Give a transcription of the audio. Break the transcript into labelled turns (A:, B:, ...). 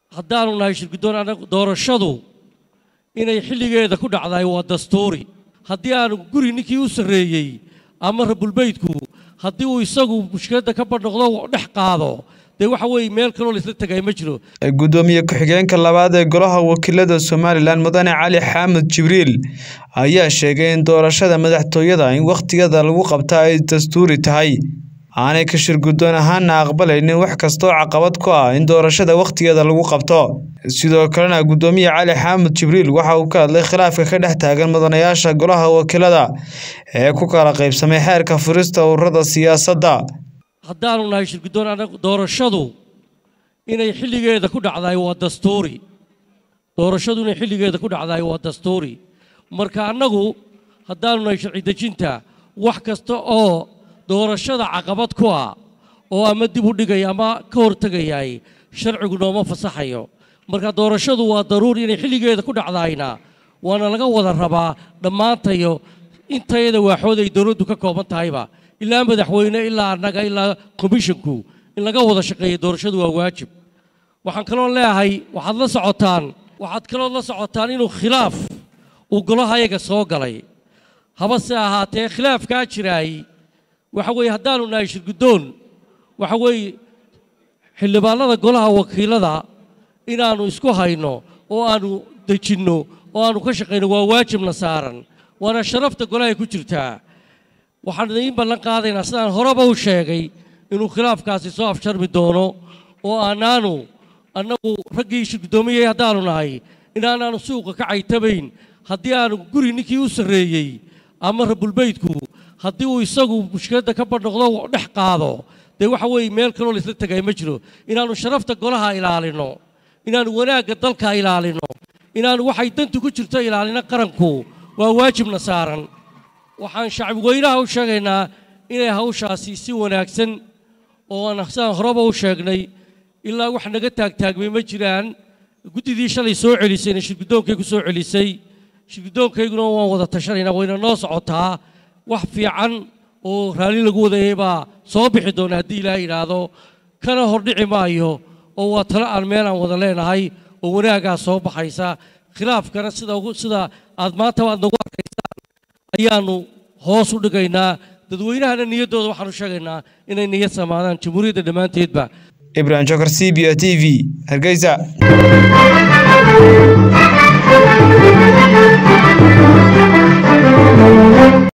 A: haddaanu nahay shirguddoon anagu doorashadu inay xilligeeda ku dhacdaay waa dastuuri haddii aanu guri ninkii u sarreeyey ama rabulbeydku haddii uu isagu mushkiladda ka badhnoqdo dhex qaado dee waxa weeye meel kaloo laisla tegay ma jiro
B: gudoomiye ku-xigeenka labaad ee golaha wakiilada somalilan mudane cali xaamud jibriil ayaa sheegay in doorashada madaxtooyada in wakhtigeeda lagu qabta ay dastuuri tahay aanay ka shirguddoon ahaana aqbalaynin wax kastoo caqabad ku ah in doorashada wakhtigeeda lagu qabto sidoo kalena gudoomiye cali xaamud jibriil waxa uu ka hadlay khilaafka ka dhex taagan mudanayaasha golaha wakiilada ee ku kala qaybsamay xeerka furista ururada siyaasadda
A: haddaanu nahay shirguddoon anagu doorashadu inay xilligeeda ku dhacdaay waa dastuuri doorashadu inay xilligeeda ku dhacdaay waa dastuuri marka annagu haddaanu nahay sharci dejinta wax kasta oo doorashada caqabad ku ah oo ama dib u dhigaya ama ka hortegayay sharcigu nooma fasaxayo marka doorashadu waa daruuri inay xilligeeda ku dhacdaayna waana laga wada rabaa dhammaantayo intayada waaxood ay dowladdu ka kooban tahayba ilaa madaxweyne ilaa annaga ilaa komishinku in laga wada shaqeeya doorashadu waa waajib waxaan kaloo leeyahay waxaad la socotaan waxaad kaloo la socotaan inuu khilaaf uu golahayaga soo galay habase ahaatee khilaafkaa jiraay waxa weeye haddaanu nahay shirguddoon waxa weeye xildhibaanada golaha wakiilada inaannu isku hayno oo aannu dejinno oo aannu ka shaqayno waa waajibna saaran waana sharafta golahay ku jirtaa waxaan idiin ballan qaadaynaa sidaan horeba u sheegay inuu khilaafkaasi soo afsharmi doono oo aanaanu annagu raggii shirguddoomiyey haddaanu nahay inaanaanu suuqa ka caytabayn haddii aanu guri ninkii u sarreeyey ama rabulbeydku haddii uu isagu mushkiladda ka badhnoqdo dhex qaado dee waxa weeye meel kaloo laisla tegay ma jiro inaannu sharafta golaha ilaalinno inaannu wanaagga dalka ilaalinno inaannu waxay dantu ku jirto ilaalino qaranku waa waajibna saaran waxaan shacbi weynaha u sheegaynaa inay hawshaasi si wanaagsan oo aan sidaan horeba u sheegnay ilaa wax naga taagtaagmay ma jiraan guddidii shalay soo celisayna shirguddoonkaygu soo celisay shirguddoonkayguna waan wada tashanaynaa wayna noo socotaa wax fiican oo raalli lagu wadayay baa soo bixi doona haddii ilaaha yidhaahdo kana hordhici maayo oo waa talo aan meel aan wada leenahay oo wanaagaa soo baxaysa khilaafkana sida sida aad maanta aad nagu arkaysaan ayaannu hoos u dhigaynaa dadweynahana niyaddooda waxaanu sheegaynaa inay niyad samaadaan jamhuuriyadda dhammaanteedba
B: ibrahim jokar c b a t v hargeysa
C: Thank you.